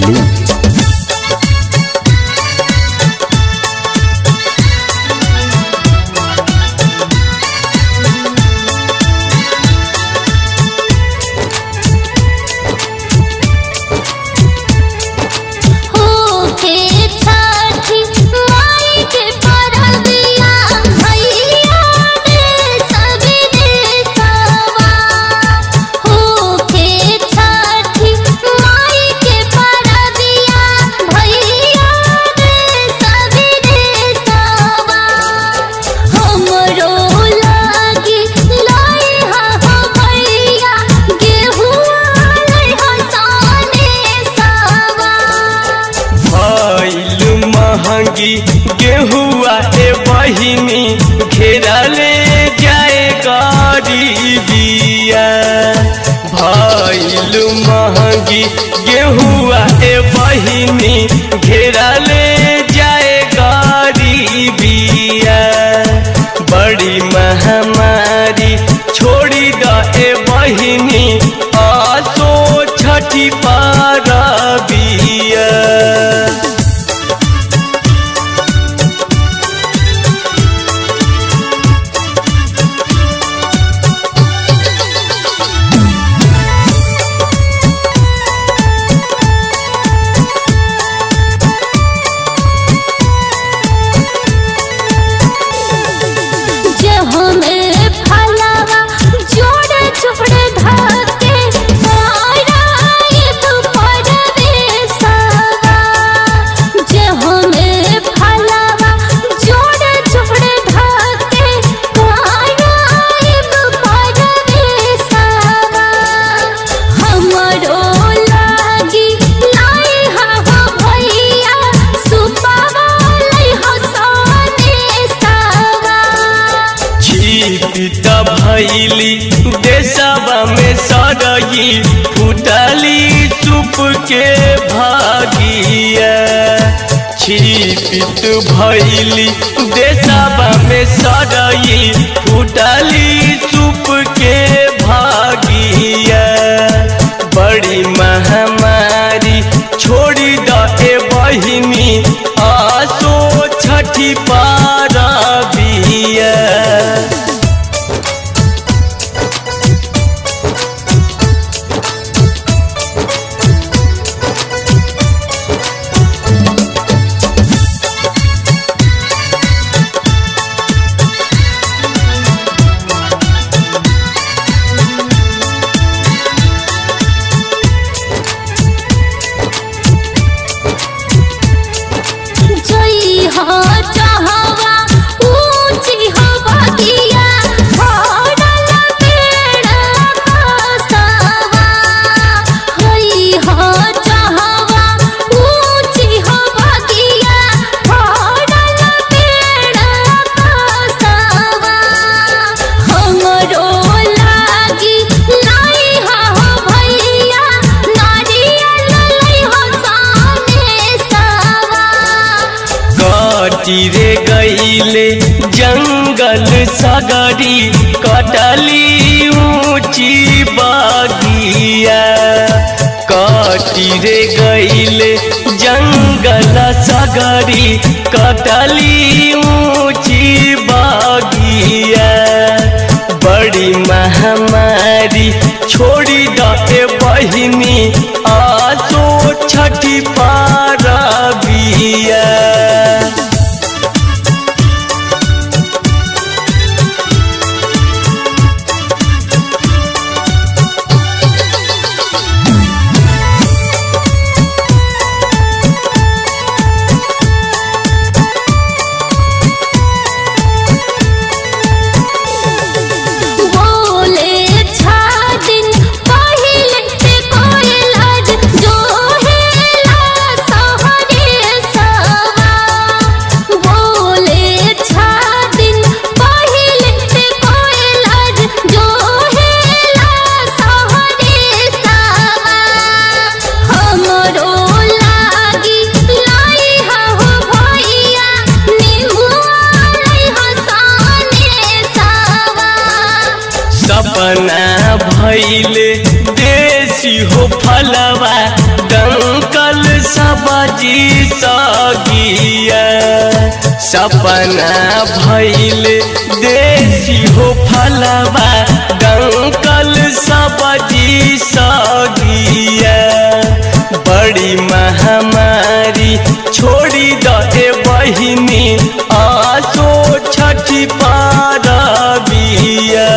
दिल्ली होके छठी माई के परबिया भैया रे सबरे सवा होके छठी माई के परबिया भैया रे सबरे सवा हमरो लागी लाई हा हो भैया गेहुआ लाई हसाने सवा भइल महंगी गेहुआ ए बहिनी घेरले जाए गरीबिया भइल महंगी गेहुआ ए बहिनी घेरले जाए गरीबिया बड़ी महामारी छोड़ी द ए बहिनी आसो छठी पारबिया जे हमें फलावा जोड़े चुपड़े धके मारा ये तू परवे सवा जे हमें फलावा जोड़े चुपड़े धके मारा ये तू परवे सवा हमरो लागी लाई हा हो भैया सुपावा लाई हसाने सवा छिपित भैली देशवा में सड़गी फुटली चुप के भागिया छिपित भैली देशवा में सड़गी फुटली चुप के भागिया बड़ी महामारी छोड़ी द ए बहिनी आसो छठी पारबिया जई हो चाहवा ऊंची हो बगिया भरल पेड़ बसवा हई हो चाहवा ऊंची हो बगिया भरल पेड़ बसवा हमरो लागी लाई हा हो भैया नारियल लाई हो साने सवा कटी रे गईले जंगल सगरी कटली ऊंची बागिया कटी रे गईले जंगल सगरी कटली ऊंची बागिया बड़ी महामारी छोड़ी द ए बहिनी आसो छठी पारबिया बोले छा दिन पहिले ते कोई लाज जो है भइले देसी हो फलवा डंकल जी सगिया सपना भैल देसी हो फलवा डंकल सब्जी सगिया बड़ी महामारी छोड़ी दे बहिनी आसो छठी पारबिया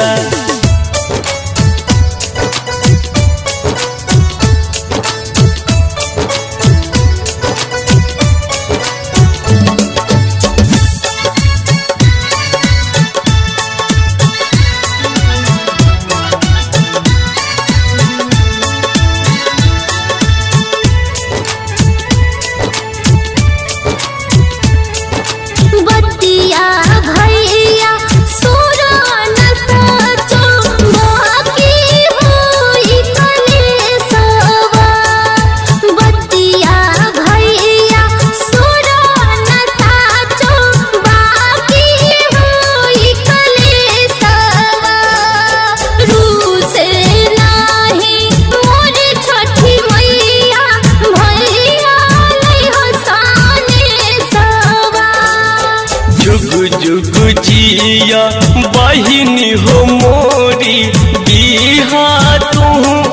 बतिया भैया सुरन सचो बाकी होई कलेसवा बतिया भैया सुरन सचो बाकी होई कलेसवा रूसे नाही मोर छठी मैया भैया लई हसाने सवा जुग जुग जिया बहिनी हो मोरी बिहा तू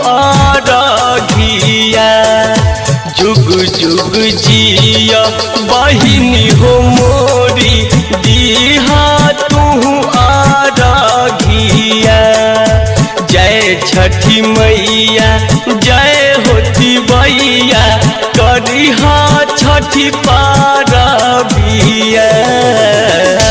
आराघिया जुग जुग जिया बहिनी हो मोरी बिहा तू आराघिया जय छठी मैया जय होती भैया करिहा छठी पारबिया